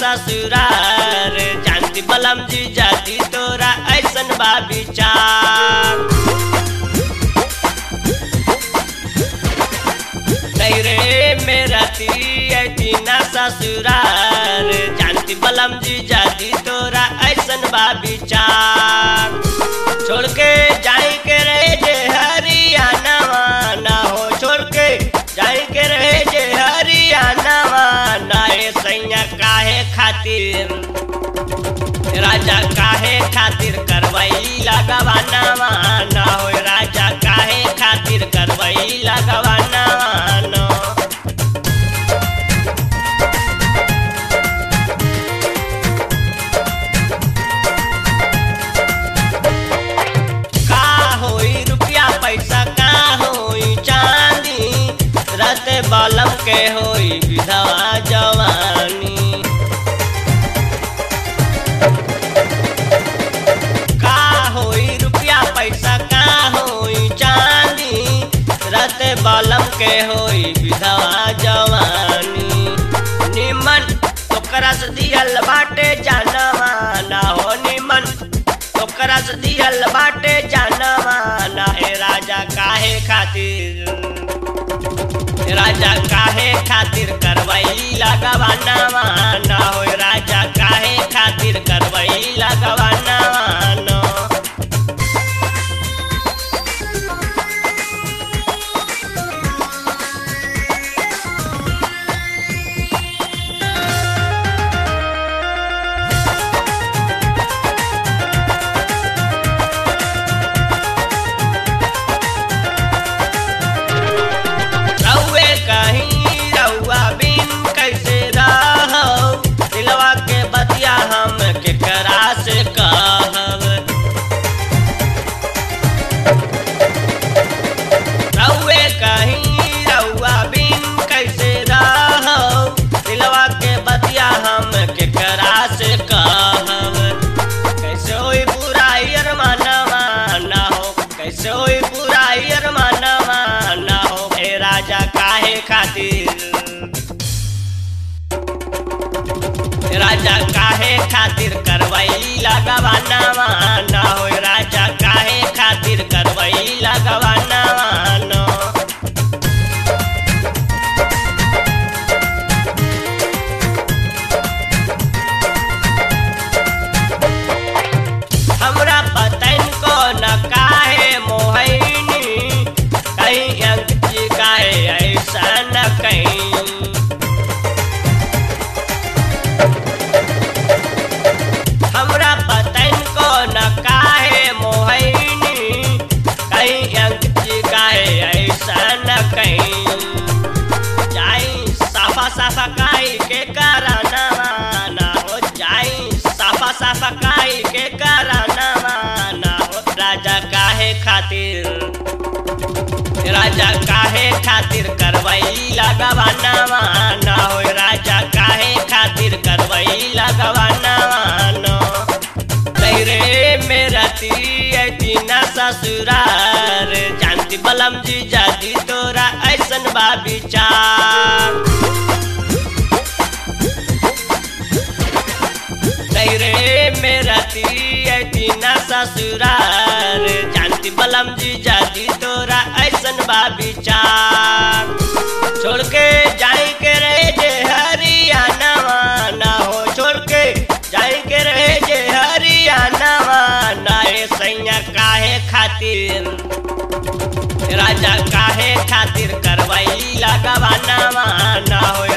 ससुरार जानती बलम जी जाती तोरा ऐसन बा विचार नहीं रे मेरा ती ना ससुरार जानती बलम जी जाती तोरा ऐसन बा विचार छोड़ के जाए के रहे जे हरियाणा ना हो छोड़ के जाए के रहे जे हरियाणा ना ए सैया काहे खातिर राजा काहे खातिर करवई लगवाना ना हो राजा काहे खातिर करवई लगवाना ना का होई रुपया पैसा का होई चांदी रत बलम के होई विधवा जवानी का होई रुपया पैसा का होई चांदी रत बलम के होई विधवा जवानी निमन ओकरा से दिहल बाटे जानवा ना हो निमन ओकरा से दिहल बाटे जानवा ना हे राजा काहे खातिर राजा काहे खातिर करवई लगवाना ना हो राजा काहे खातिर करवई लगवाना ना रउए कहीं रउआ बिन कैसे रहो दिलवा के बतिया हम केकरा से कहब रउए कहीं रउआ बिन कैसे रहो दिलवा के बतिया हम केकरा से कहब कैसे होई बुराई अरमानवा ना हो कैसे होई बुराई अरमानवा ना हो हे राजा काहे खातिर राजा काहे खातिर करवई लगवाना ना हो राजा काहे खातिर करवई लगवाना ना हमरा पतन को न काहे मोहनी कहीं अंक जी काहे ऐसा न कहीं हमरा पतन को न काहे मोहनी कहीं अंक जी काहे ऐसा न कहीं जाई साफा साफा काई के कराना ना हो जाई साफा साफा काई के कराना ना हो राजा काहे खातिर राजा काहे खातिर करवई लगवाना ना हो राजा काहे खातिर करवई लगवाना ना नहीं रे मेरा ती ना ससुरार जानती बलम जी जाती तोरा ऐसन बा विचार नहीं रे मेरा ती ना ससुरार जानती बलम जी जाती तोरा ऐसन बा विचार छोड़ के जाए के रहे जे हरियाणा ना हो छोड़ के जाए के रहे जे हरियाणा ना ए सैया काहे खातिर राजा काहे खातिर करवई लगवाना ना हो